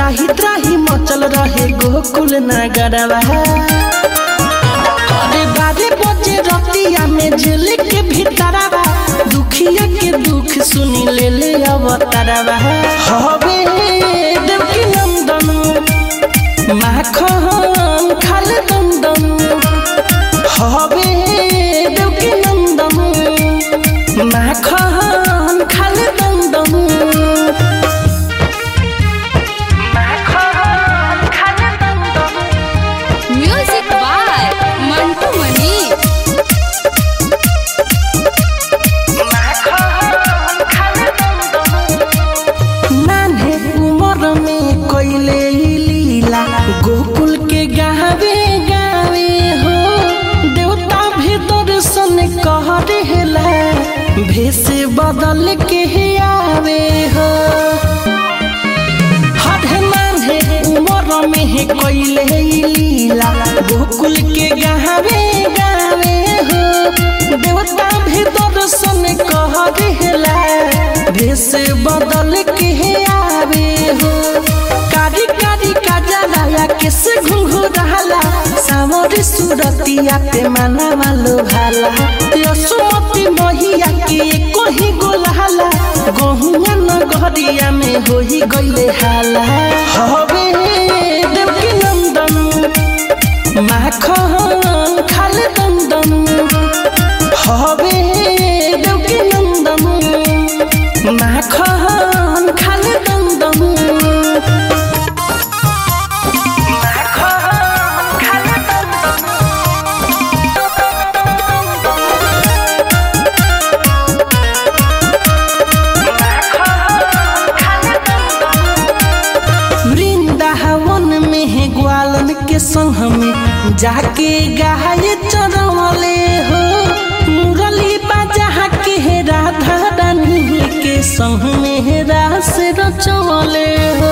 त्राही त्राही मचल रहे गोकुल नगरवा अरे बारे बजे रतिया में जेल के भीतरवा दुखिया के दुख सुनी ले ले अवतारवा हवे देवकी नंदन माखन खाल दंदन हवे देवकी नंदन माखन खाल दंदन माखन खाल दंदन म्यूजिक बाय मंटू मनी नान्हे उमर में कोइले लीला गोकुल के गावे गावे हो देवता भी दर्शन कह रहेला भेष बदल के आवे हो हरे नान्हे उमर में है कोइले लीला गोकुल के गावे गावे हो देवता भी दर्शन कह रहेला भेष बदल के आवे हो कारी कारी काजलाया किस घुंघुराला सावर सुरतिया पे माना वालो भाला यसुमती महिया के कोही गोलाला गहुआ नगरिया में होई गइले हाला हवे देवकी नंदन माखन खाल दंदन हवे देवकी नंदन माखन खाल दंदन माखन खाल वृंदावन में है ग्वालन के संग में जाके गाय चरवले हो मुरली बाजा के है राधा रानी के संग में है रास रचवले हो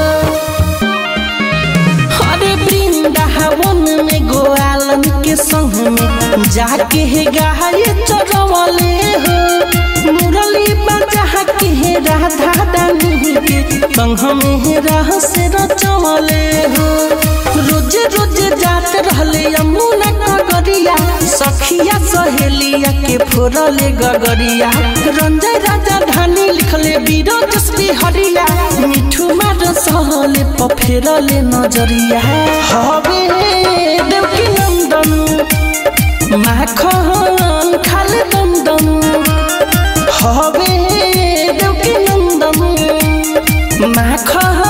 अरे वृंदावन में गोवालन के संग में जाके है गाय चरवले हो मुरली बजा के है राधा रानी के संग में है रहस रचवले हो रोज रोज जात रहले यमुना नगरिया सखिया सहेलिया के फोरले गगरिया रंजय राजा धानी लिखले बीरो जसबी हरिया मिठू मार सहले पफेरले नजरिया हवे देवकी नंदन माखन खाल दंदन हवे देवकी नंदन माखन